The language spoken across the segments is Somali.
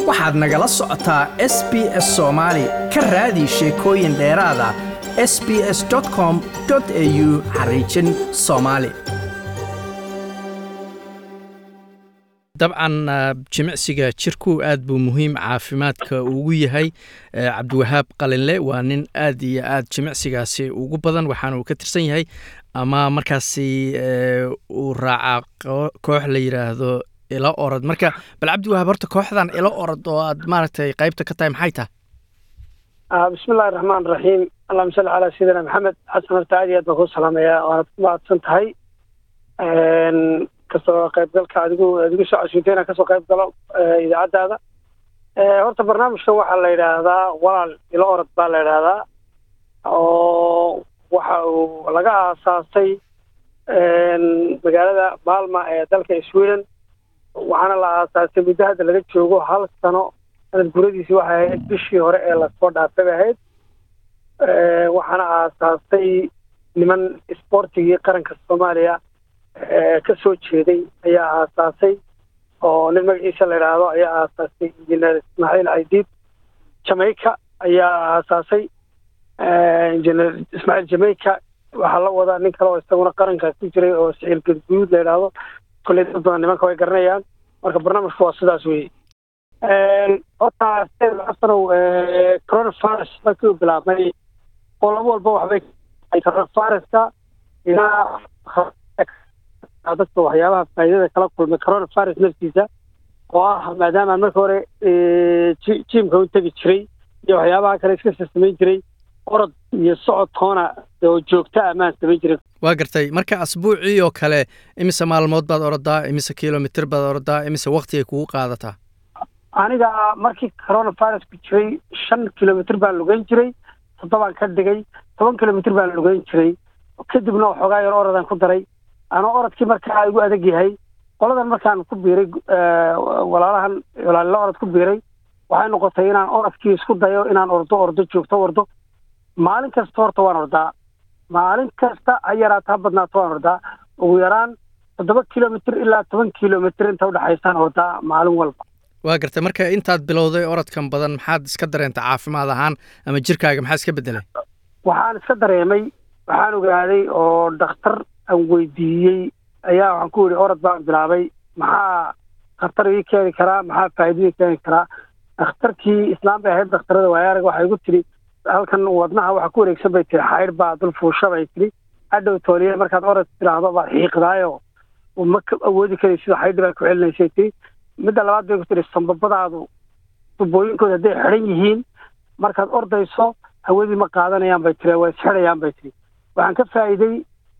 waxaad nagala socotaa s b s soomaali ka raadi sheekooyin dheeraada s b s com au xariijin soomaali dabcan jimicsiga jirku aad buu muhiim caafimaadka ugu yahay cabdiwahaab qalinle waa nin aad iyo aad jimicsigaasi ugu badan waxaana uu ka tirsan yahay ama markaasi uu raacaa koox la yidhaahdo ilo orod marka bal cabdiwahaab horta kooxdan ilo orod oo aad maaragtay qaybta ka tahay maxay tahay bismi illahi raxmaan raxiim allahuma salli calaa sayidina maxamed xasan horta aad iyo aad baan kuu salaamayaa waanad ku mahadsan tahay kasoo qaybgalka adigu adigu soo casuuntay inaan kasoo qayb galo idaacaddaada horta barnaamijka waxaa la yidhaahdaa walaal ilo orod baa la yidhaahdaa oo waxa uu laga aasaasay magaalada maalma ee dalka sweden waxaana la aasaasay muddo hadda laga joogo hal sano sanad guradiisi waxay ahayd bishii hore ee lasoo dhaafay bay ahayd waxaana aasaasay niman isboortigii qaranka soomaaliya ka soo jeeday ayaa aasaasay oo nin magaciisa la yidhaahdo ayaa aasaasay injineer ismaaciil caydiid jamaica ayaa aasaasay injineer ismaaciil jamaica waxaa la wadaa nin kale oo isaguna qaranka ku jiray oo siciil gadguud la yidhaahdo kolley dad badan nimanka way garanayaan marka barnaamijku waa sidaas weeye horta xasanow coronavirus markii uu bilaabmay oo laba walba waxbay coronaviruska ilaa dadka waxyaabaha faa'iidada kala kulmay coronavirus naftiisa oo ah maadaama marka hore jiimka u tegi jiray iyo waxyaabaha kale iska samayn jiray orod iyo socod toona oo joogta amaan samayn jiray waa gartay marka asbuucii oo kale imise maalmood baad orodaa imise kilomitr baad orodaa imise wakti ay kugu qaadataa aniga markii coronavirusku jiray shan kilomitr baan lugeyn jiray toddobaan ka dhigay toban kilomitr baan lugeyn jiray kadibna waxoogaa yar orodaan ku daray anoo orodkii markaa igu adag yahay qoladan markaan ku biiray walaalahan walaalila orod ku biiray waxay noqotay inaan orodkii isku dayo inaan ordo ordo joogto ordo maalin kasta horta waan ordaa maalin kasta ha yaraato ha badnaato waan ordaa ugu yaraan toddoba kilomitr ilaa toban kilomitr inta udhexaysaan ordaa maalin walba waa gartay marka intaad bilowday orodkan badan maxaad iska dareentay caafimaad ahaan ama jirkaaga maxaa iska bedelay waxaan iska dareemay waxaan ogaaday oo dhakhtar aan weydiiyey ayaa waxaan ku yidhi orod baan bilaabay maxaa khatar ii keeni karaa maxaa faa'iido ii keeni karaa dhakhtarkii islaam bay ahayd dhakhtarada waayaarag waxay igu tidhi halkan wadnaha waxa ku wareegsan bay tihi xaydh baa dul fuusha bay tidhi hadhow tooliye markaad orod tiraahdo baad xiiqdaayo ma awoodi karay sida xaydhi baa ku celinaysay tihi midda labaad bay ku tidhi sambabadaadu tubooyinkooda hadday xidhan yihiin markaad ordayso hawadii ma qaadanayaan bay tiri waa isxidhayaan bay tiri waxaan ka faa'iiday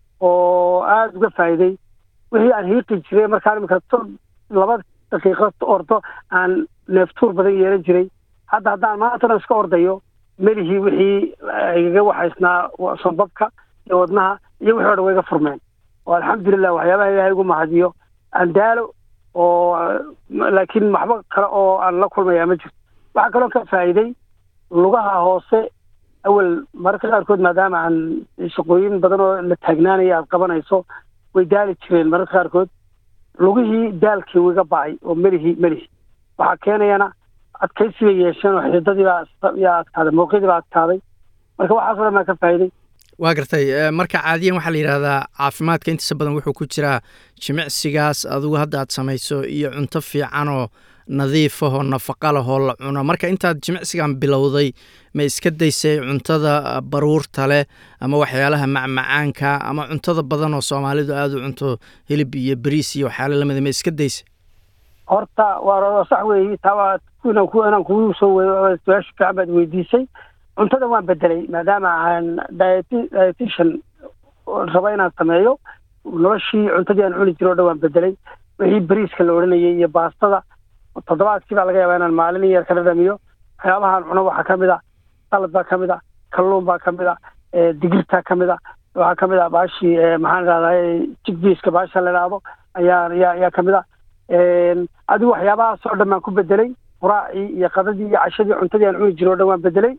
oo aada uga faa'iiday wixii aan hiiqi jiray markaan imika laba daqiiqo ordo aan neeftuur badan yeelan jiray hadda haddaan maantana iska ordayo melihii wixii igaga waxaysnaa sambabka iyo wadnaha iyo wixii o dhan wayga furmeen oo alxamdulilah waxyaabaha ilaahay ugu mahadiyo aan daalo oo laakiin waxba kale oo aan la kulmayaa ma jirto waxaa kaloo ka faa'iiday lugaha hoose awel mararka qaarkood maadaama aan shaqooyin badan oo la taagnaanaya aad qabanayso way daali jireen mararka qaarkood lugihii daalkii wiga ba'ay oo melihii melihii waxaa keenayana adkaysi bay yeesheen oo xididadii baa yaa adkaaday mawqidii baa adkaaday marka waxaasoo dhan baa ka faa'iiday waa gartay marka caadiyan waxaa la yidhaahdaa caafimaadka intiisa badan wuxuu ku jiraa jimicsigaas adigu hadda aad samayso iyo cunto fiicanoo nadiifahoo nafaqa lahoo la cuno marka intaad jimicsigan bilowday ma iska daysay cuntada baruurta leh ama waxyaalaha macmacaanka ama cuntada badan oo soomaalidu aada u cunto hilib iyo beriis iyo waxyaala lamida ma iska daysay horta waa sax weeyi taa inaan kugu soo su-aasha fiican baad weydiisay cuntada waan bedelay maadaama aan dietitian raba inaan sameeyo noloshii cuntadii aan cuni jiro o dhan waan bedelay wixii beriiska la odhanayay iyo baastada toddobaadkii baa laga yaabaa inaan maalin yar ka dhadhamiyo waxyaabahaan cuno waxaa ka mid a salad baa ka mid a kalluun baa ka mid a digirtaa ka mid a waxaa ka mid a baashii maxaan idhahdaa jigbiiska baasha la idhaahdo ayaa ayaa ayaa ka mid a adigu waxyaabahaas oo dhan baan ku bedelay quraacii iyo qadadii iyo cashadii cuntadii aan cuni jiro o dhan waan bedelay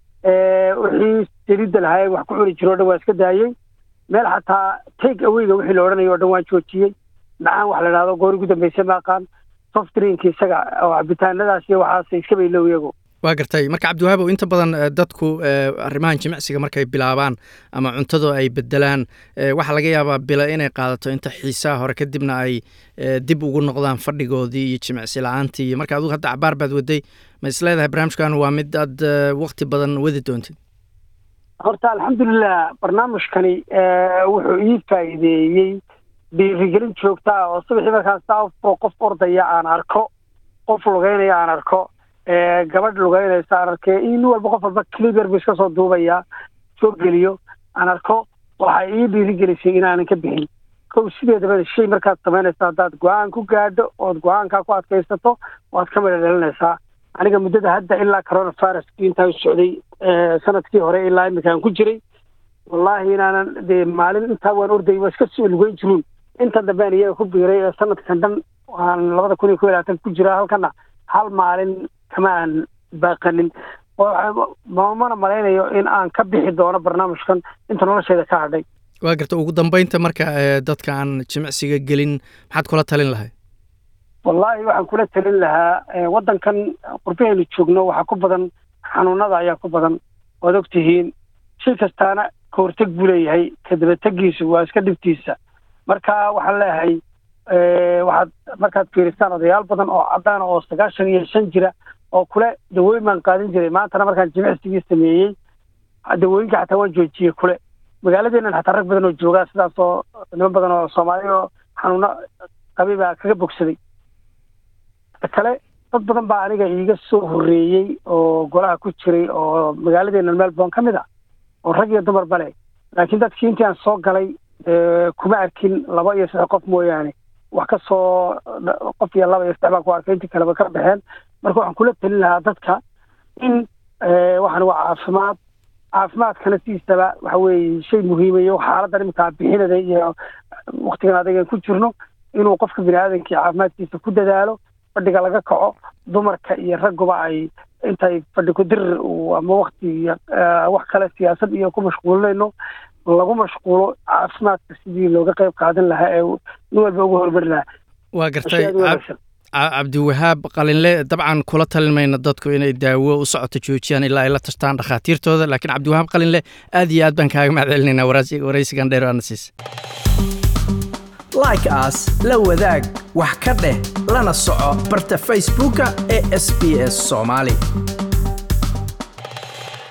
wixii saliidda lahaayeen wax ku cuni jiro o dhan waan iska daayey meel xataa take awayga wixii la odhanayo o dhan waan joojiyey dhacaan wax la idhahdo goor ugu dambaysa ma aqaan softdrinki isaga oo cabitaanadaas iyo waxaas iska baylow iyagu waa gartay marka cabdiwahaabow inta badan dadku arrimahan jimicsiga markay bilaabaan ama cuntado ay bedelaan waxaa laga yaabaa bila inay qaadato inta xiisaha hore kadibna ay dib ugu noqdaan fadhigoodii iyo jimicsi la-aantii iyo marka adugu hadda cabaar baad waday ma is leedahay barnaamijkan waa mid aad wakti badan wadi doontid horta alxamdulilah barnaamijkani wuxuu ii faa'iideeyey dhiirigelin joogta ah oo subaxii markaas saafo qof ordaya aan arko qof lugeynaya aan arko gabadh lugeynaysa aan arkee in walba qof walba cliber bu iska soo duubaya soo geliyo aan arko waxay ii dhiirigelisay inaanan ka bixin kow sideedaba shay markaad samaynaysa haddaad go-aan ku gaadho ood go-aankaa ku adkaysato waad ka midha dhalinaysaa aniga muddada hadda ilaa coronaviruskii intaa u socday sanadkii hore ilaa iminkaan ku jiray wallaahi inaanan dee maalin intaa waan orday waa iska soo lugeyn jiruun inta dambean iyaga ku biiray ee sanadkan dhan waan labada kun iyo ko iyo labaatan ku jiraa halkana hal maalin kama aan baaqanin mamana malaynayo in aan ka bixi doono barnaamijkan inta nolosheeda ka hadhay waa garta ugu dambeynta marka dadka aan jimicsiga gelin maxaad kula talin lahay wallaahi waxaan kula talin lahaa waddankan qurbahaynu joogno waxaa ku badan xanuunada ayaa ku badan waad og tihiin shay kastaana ka horteg buu leeyahay kadabategiisu waa iska dhibtiisa marka waxaan leeyahay waxaad markaad fiiristaan odayaal badan oo cadaan oo sagaashan iyo shan jira oo kule dawooyin baan qaadin jiray maantana markaan jimicsigii sameeyey dawooyinka xataa waan joojiyey kule magaaladeennan xataa rag badan oo joogaa sidaas oo niman badan oo soomaaliya oo xanuuno qabi baa kaga bogsaday kale dad badan baa aniga iiga soo horreeyey oo golaha ku jiray oo magaaladeennan melbourne ka mid a oo rag iyo dumar bale laakiin dadkii intii aan soo galay kuma arkin laba iyo saddex qof mooyaane wax ka soo qof iyo laba iyo saddex baan ku arkay intii kaleba ka baxeen marka waxaan kula talin lahaa dadka in waxaan waa caafimaad caafimaadkana sidiisaba waxa weeye shay muhiimayo xaaladdan iminkaa bixinada iyo waktigan adagan ku jirno inuu qofka bini aadamkii caafimaadkiisa ku dadaalo fadhiga laga kaco dumarka iyo ragguba ay intay fadhi ku dirir ama wakti wax kale siyaasad iyo ku mashquulinayno lagu mashquulo caafimaadka sidii looga qayb qaadan lahaa ee nin walba uga hormari lahaa waa gartay cabdiwahaab qalinle dabcan kula talin mayna dadku inay daawo u socoto joojiyaan ilaa ay la tashtaan dhakhaatiirtooda laakiin cabdiwahaab qalinle aad iyo aad baan kaaga mahad celinaynaa waraysigan dheer aana siis like as la wadaag wax ka dheh lana soco barta facebooka ee sb s soomaali